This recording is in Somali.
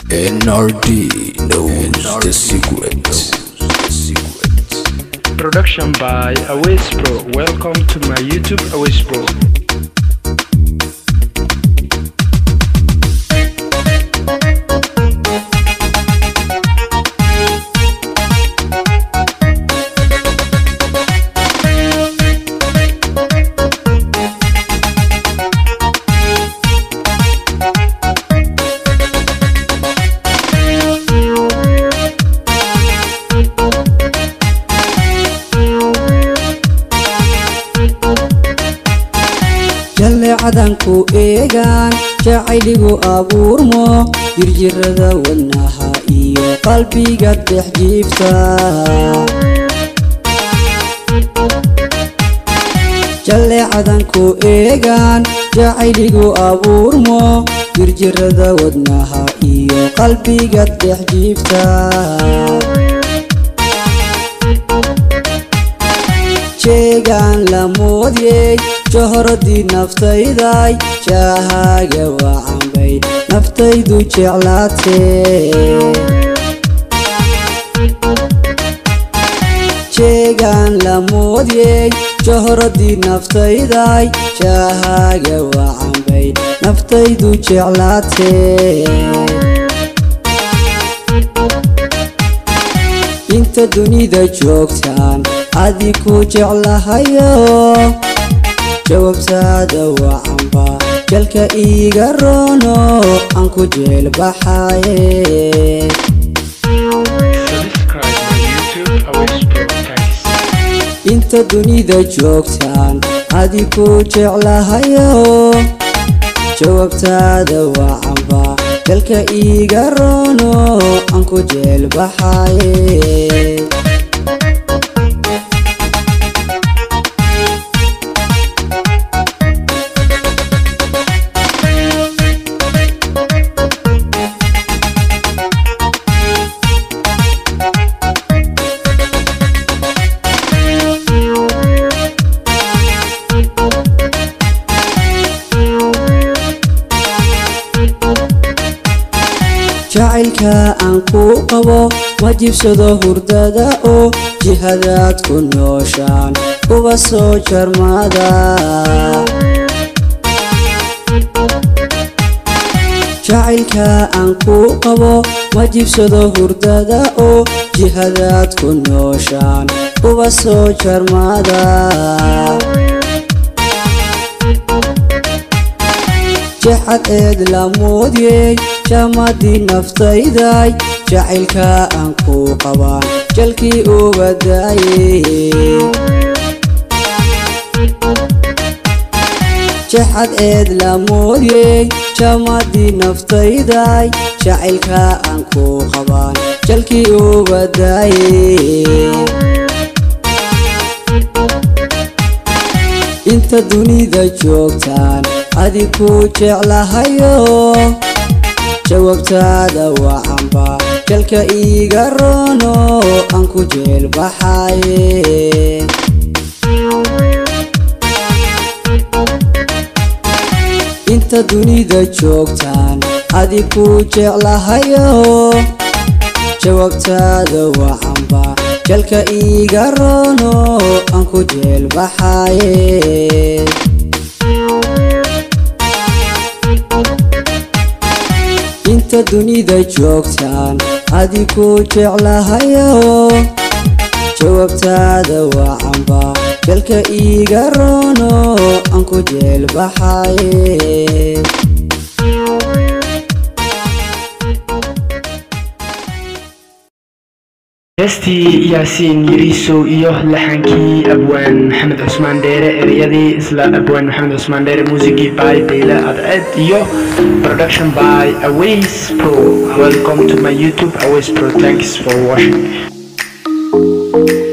NRD knows the secret. Production by Awais Pro. Welcome to my YouTube Awais Pro. jalleecadanku eegaan jacayligu abuurmo jirjirada wadnaha iyo qalbiga dhex jiifta jalleecadanku eegaan jacayligu abuurmo jirjirada wadnaha iyo qalbiga dhex jiifta jeegaan la moodyey johoradii naftayday jaahaaga wacanbay naftaydu jeclaatee jeegaan la moodyey johoradii naftayday jaahaaga wacanbay naftaydu jeclaatee inta dunida joogtaan adiku jeclahayo jawaabtaada wacanba jalka iiga roono aan ku jeelbaxaye Subscribe my YouTube Awais Pro. Thanks. inta dunida joogtaan adiku jeclahayo jawaabtaada wacanba jalka iiga roono aan ku jeelbaxaye jacaylka aan ku qabo ma jibsado hurdada oo jihadaad ku nooshaan kuba soo jarmada jacaylka aan ku qabo ma jibsado hurdada oo jihadaad ku nooshaan kuba soo jarmada jexad eed la moodyey jamadii naftayday jacaylka aan ku qabaan jalkii uga daayey jexad eed la moodyey jamadii naftayday jacaylka aan ku qabaan jalkii uga daayey inta dunida joogtaan adiku jeclahayo jawaabtaada wacanba jalka iiga roono aan ku jeelbaxaye inta dunida joogtaan adiku jeclahayo jawaabtaada wacanba jalka iiga roono aan ku jeelbaxaye inta dunida joogtaan adiku jeclahayo jawaabtaada wacanba jalka iiga roono aan ku jeelbaxaye heestii yaasiin yiriisow iyo laxankii abwaan maxamed cusmaan dheere ereyadii isla abwaan maxamed cusmaan dheere muusigii by dayle adced iyo production by Awais Pro welcome to my YouTube Awais Pro thanks for watching